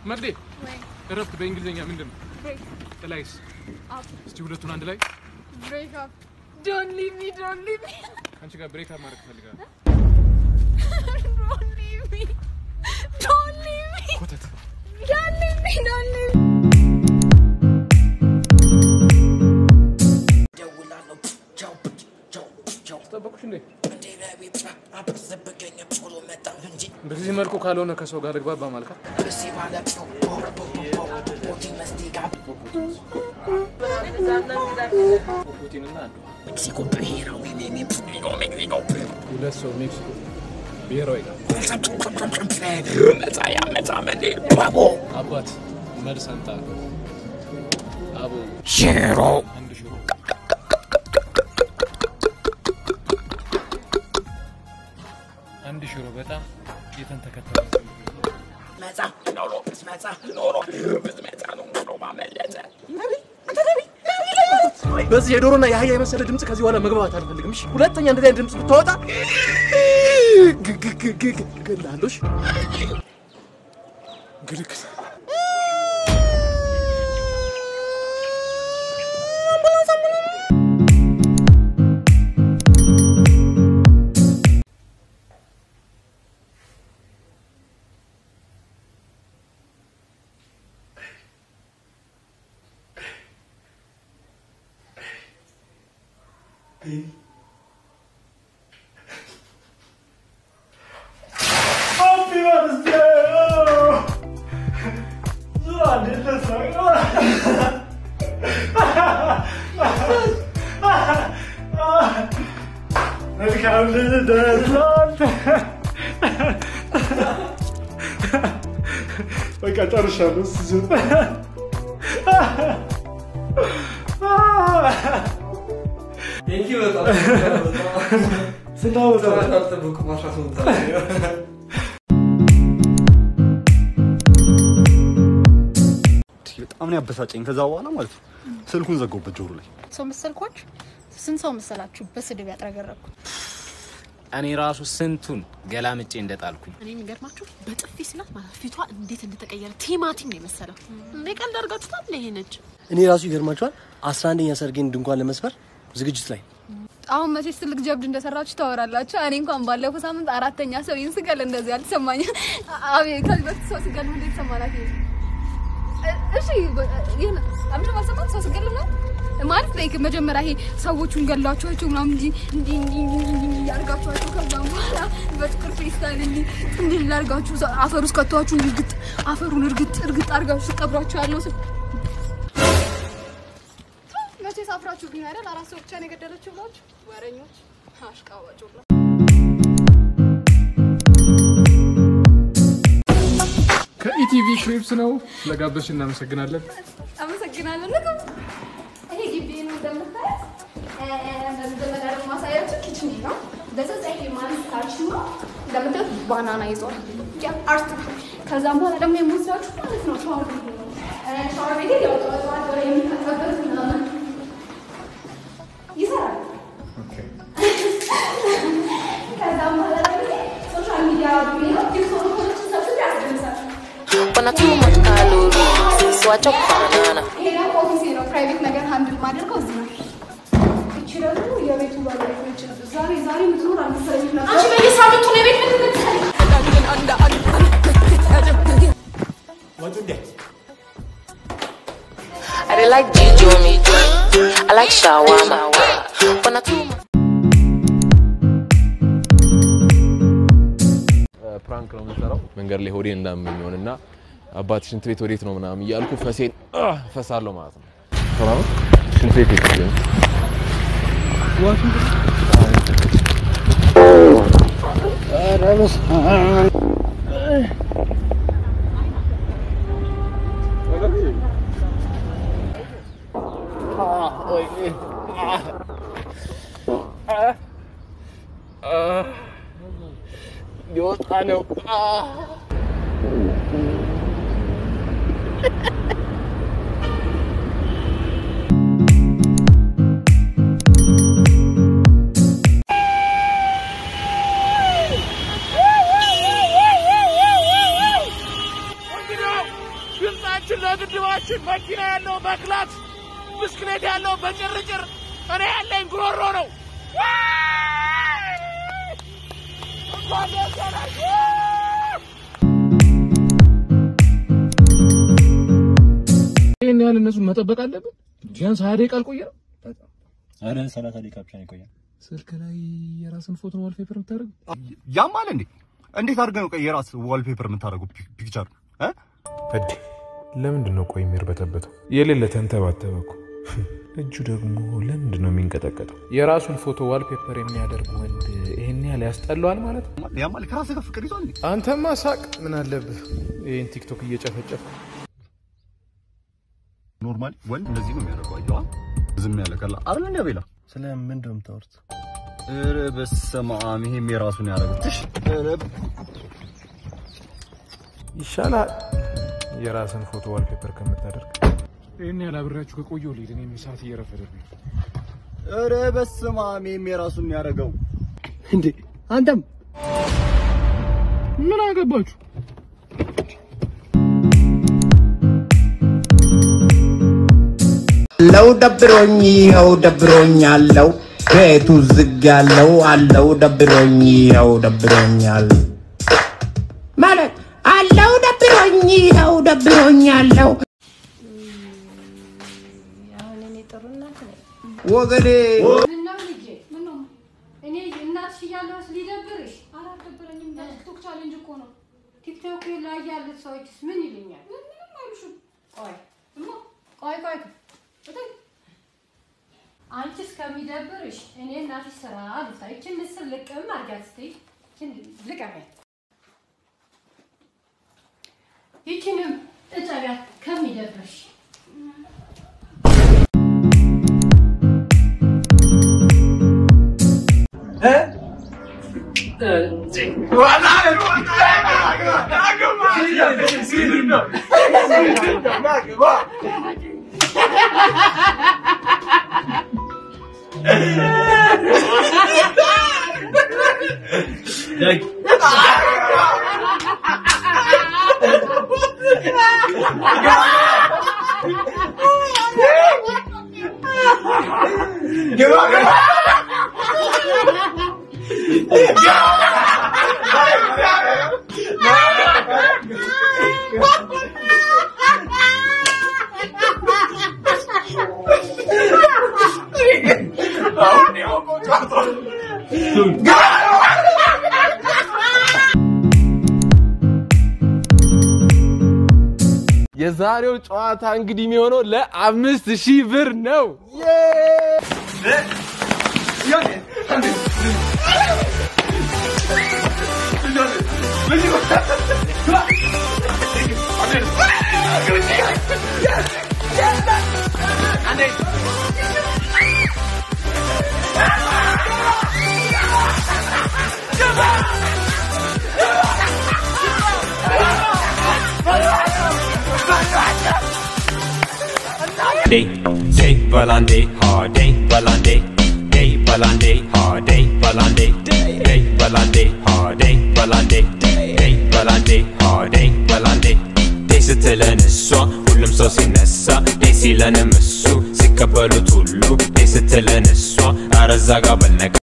መርዴ ወይ እረፍት በእንግሊዝኛ ምንድን ነው? ብሬክ ጥላይስ አፕ እስቲ ሁለቱን አንድ ላይ ብሬክ አፕ ዶንት ሊቭ ሚ ዶንት ሊቭ ሚ ከአንቺ ጋር ብሬክ አፕ ማድረግ እፈልጋለሁ። ዶንት ሊቭ ሚ ዶንት ሊቭ ሚ ኮተት ዶንት ሊቭ ሚ ዶንት ሊቭ ሚ ጠበቁሽ እንዴ? በዚህ መልኩ ካልሆነ ከሰው ጋር ልግባባ ማልካ ፑቲንና አንዱ ሁለት ሰው ሜክሲኮ ብሔራዊ አባት መልስ አንጣ አቦ ሽሮ አንድ ሽሮ አንድ ሽሮ በጣም የተንተከተለ መጻ ኖሮ መጻ ኖሮ መጻ ነው ኖሮ ማመለጠ በዚህ የዶሮና የአህያ የመሰለ ድምፅ ከዚህ በኋላ መግባባት አልፈልግም። እሺ፣ ሁለተኛ እንደዚህ አይነት ድምፅ ብታወጣ እገልሃለሁ። እሺ? ግልግል በቃ ጨርሻለሁ። ስዝ በጣም ነው ያበሳጨኝ። ከዛ በኋላ ማለት ነው ስልኩን ዘጋሁበት ጆሮ ላይ። ሰው መሰልኳችሁ? ስንት ሰው መሰላችሁ በስድብ ያጥረገረኩት? እኔ ራሱ ስንቱን ገላምጬ እንደጣልኩኝ እኔ የሚገርማችሁ በጥፊ ስላት ማለት ፊቷ እንዴት እንደተቀየረ ቲማቲም ነው የመሰለው። እንዴ ቀልድ አድርጋችሁታል? ይሄ ነች እኔ ራሱ ይገርማችኋል። አስራ አንደኛ ሰርጌን ድንኳን ለመስፈር ዝግጅት ላይ አሁን መቼስ ትልቅ ጀብድ እንደሰራችሁ ታወራላችሁ። እኔ እንኳን ባለፈው ሳምንት አራተኛ ሰው ይህን ስገል እንደዚህ አልተሰማኝ። አቤት ከዚህ በፊት ሰው ስገል እንዴት ተሰማናት? እሺ ይሄን አምሽ ማሰማት ሰው ስገል ነው ማለት ላይ መጀመሪያ ይሄ ሰዎቹን ገላችኋቸው ምናምን እንጂ እንዲ እንዲ እንዲ ያርጋችኋቸው ከዛም በኋላ በጥቁር ፌስታል እንዲ እንዲ ላርጋችሁ አፈር ውስጥ ከተዋችሁ እርግጥ አፈሩን እርግጥ እርግጥ አርጋችሁ ቀብሯቸው ያለው ስ መቼ ሳፍራችሁ ግን አይደል? አራት ሰው ብቻ ነው የገደለችው ብላችሁ ወረኞች፣ አሽቃባጭ ሁላ ከኢቲቪ ክሪፕስ ነው። ስለጋበዝሽ እናመሰግናለን። አመሰግናለሁ። ልክ ይሄ ግቢ ነው እንደምታዩት። በመጀመሪያ ደግሞ ማሳያችሁ ኪችን ነው። በዛ ይሄ ማለት ካልሽ ነው እንደምታዩት ባናና ይዟል። ያ አርት ከዛም በኋላ ደግሞ የምወስዳችሁ ማለት ነው ሻወር ቤት ነው። ሻወር ቤት ያው ጠዋት ጠዋት ወደ የሚታጠብበት ምናምን ይሰራል። ከዛም በኋላ ደግሞ ሶሻል ሚዲያ ቢሮ ቲክቶኮችን ሰብስቤ ያስደምሳል። Wanna too much calories, so I chop banana. ይሄ ደግሞ ኦፊሴ ነው። ፕራይቬት ነገር ሃንድል ማድረገው እዚህ ነው። እቺ ደግሞ የቤቱ ባለቤት ነች። ዛሬ ዛሬ የምትኖር አልመሰለኝም ነበር። አንቺ በየሳምንቱ ነው የቤት ምን ትመስል ወጡ እንዴ I dey like Jijo me. I like shawarma. Wanna too much. ፕራንክ ነው የምንሰራው መንገድ ላይ ሆዴን እንዳመኘውን እና አባት ሽንት ቤት ወዴት ነው ምናምን እያልኩ ፈሴን አህ ፈሳለሁ ማለት ነው። ሰላም ነው? ሽንት ቤት የት ነው? ሊወጣ ነው። ለወንዛችን ለግድባችን መኪና ያለው በክላት ብስክሌት ያለው በጭርጭር እኔ ያለኝ ጉሮሮ ነው። እንኳን ደስ ያላችሁ! ይህን ያህል እነሱን መጠበቅ አለብን? ቢያንስ ሀያ ደቂቃ አልቆየንም። ኧረ ሰላሳ ደቂቃ ብቻ ነው የቆየው። ስልክ ላይ የራስን ፎቶ ዋልፔፐር የምታደርግ ያማል እንዴ? እንዴት አድርገህ ነው ቆይ የራስ ዋልፔፐር የምታደርገው ፒክቸር እ እዴ ለምንድን ነው ቆይ የሚርበተበተው? የሌለ ተንተባተበ እኮ። እጁ ደግሞ ለምንድን ነው የሚንቀጠቀጠው? የራሱን ፎቶ ዋልፔፐር የሚያደርግ ወንድ ይሄን ያህል ያስጠላዋል ማለት ነው? ያማል ከራስህ ጋር ፍቅር ይዟል እንዴ? አንተማ ሳቅ ምን አለብህ? ይህን ቲክቶክ እየጨፈጨፍ ኖርማሊ ወንድ እንደዚህ ነው የሚያደርገው። አየዋ ዝም ያለ ቀላ አይደል እንደ ቤላ ስለ ምንድን ነው የምታወሩት? ኧረ በስመ አብ ይሄም የራሱን ያደረገው ትሽ ኧረ ይሻላል የራስን ፎቶ ዋልፔፐር ከምታደርግ። ይህን ያህል አብሬያችሁ ከቆየሁ ልሂድ። እኔም ሰዓት እየረፈደብኝ ነው። ኧረ በስመ አብ ይሄም የራሱን ያደረገው እንዴ አንተም ምን አገባችሁ? አለው ደብሮኝ ይኸው ደብሮኝ አለው ቤቱ ዝግ ያለው አለው ደብሮኝ ይኸው ደብሮኛል ማለት አለው ደብሮኝ ይኸው ደብሮኝ አለው ወገኔ ምነው ልጄ? ምነው? እኔ እናትሽ እያለሁስ ሊደብርሽ? አላደበረኝም። ቲክቶክ ቻሌንጅ እኮ ነው። ቲክቶክ ላይ ያሉት ሰዎችስ ምን ይሉኛል? ምንም አይሉሽም። ቆይ እማ፣ ቆይ ቆይ እተይ። አንቺ እስከሚደብርሽ እኔ እናትሽ ስራ ልሳ ይችን ምስል ልቅም አድርጊያት እስኪ ይችን ልቀሚያት። ይችንም እጠቢያት ከሚደብርሽ የዛሬው ጨዋታ እንግዲህ የሚሆነው ለአምስት ሺህ ብር ነው። day, day, balande, hard day, balande, day, balande, hard day, balande, day, balande, hard day, balande, day, balande, hard day, balande. day ስትለን እሷ ሁሉም ሰው ሲነሳ day ሲለንም እሱ ሲቀበሉት ሁሉ day ስትለን እሷ አረዛ ጋር በልነቀ